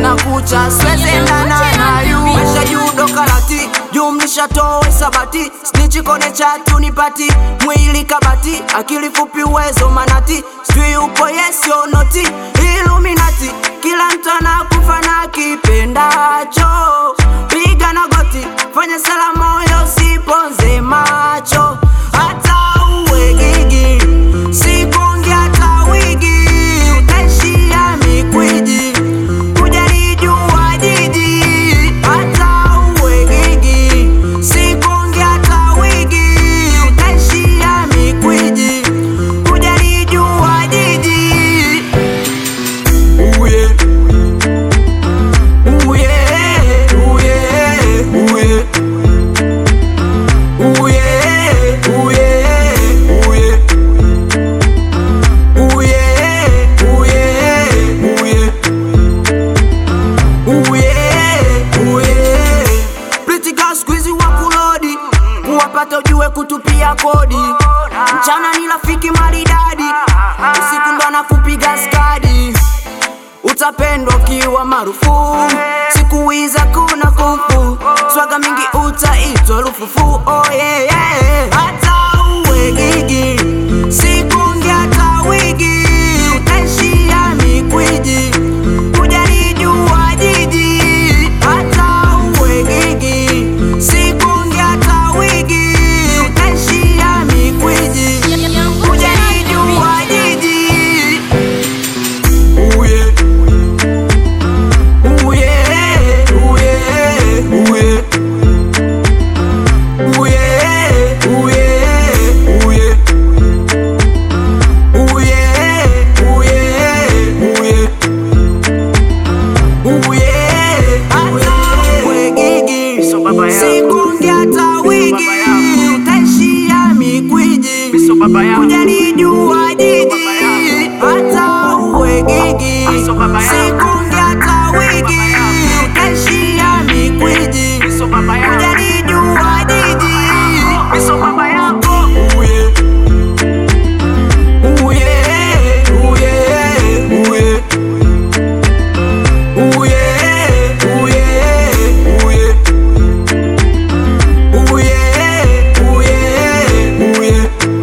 na kucha swezendana nayu maisha yudo karati jumlisha towe sabati snichi kone chatu nipati mwili kabati akili fupi uwezo manati sijui upo yesio noti iluminati kila mtu anakufa na kipendacho piga na goti fanya sala moyo siponze macho hata uwe gigi sikonge hata wigi utaishia mikwiji kujalijua jiji hata uwe gigi sikonge hata wigi utaishia mikwiji kujalijua jiji uye uye uye uye uye uye uye uye uye uye uye uye Pretty girl squeezy wa kulodi kuwapata ujue kutupia kodi mchana ni rafiki maridadi usiku ndo anakupiga skadi utapendwa ukiwa maarufu siku hizi kuna kufu swaga mingi utaitwa rufufu oh yeah, yeah. hata uwe gigi sikungi hata wigi utaishia mikwiji kujalijua jiji hata uwe gigi sikungi hata wigi utaishia mikwiji kujalijua jiji uye uye uye uye uye uye uye uye uye uye uye hata uwe gigi sikungi hata wigi utaishia mikwiji kujalijua jiji hata uwe gigi sikungi hata wigi utaishia mikwiji kujalijua jiji uye uye uye uye uye uye uye uye uye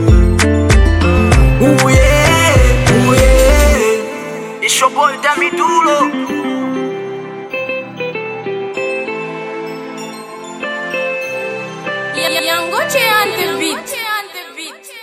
uye uye uye It's your boy Dami Dulo Yangoche on the beat.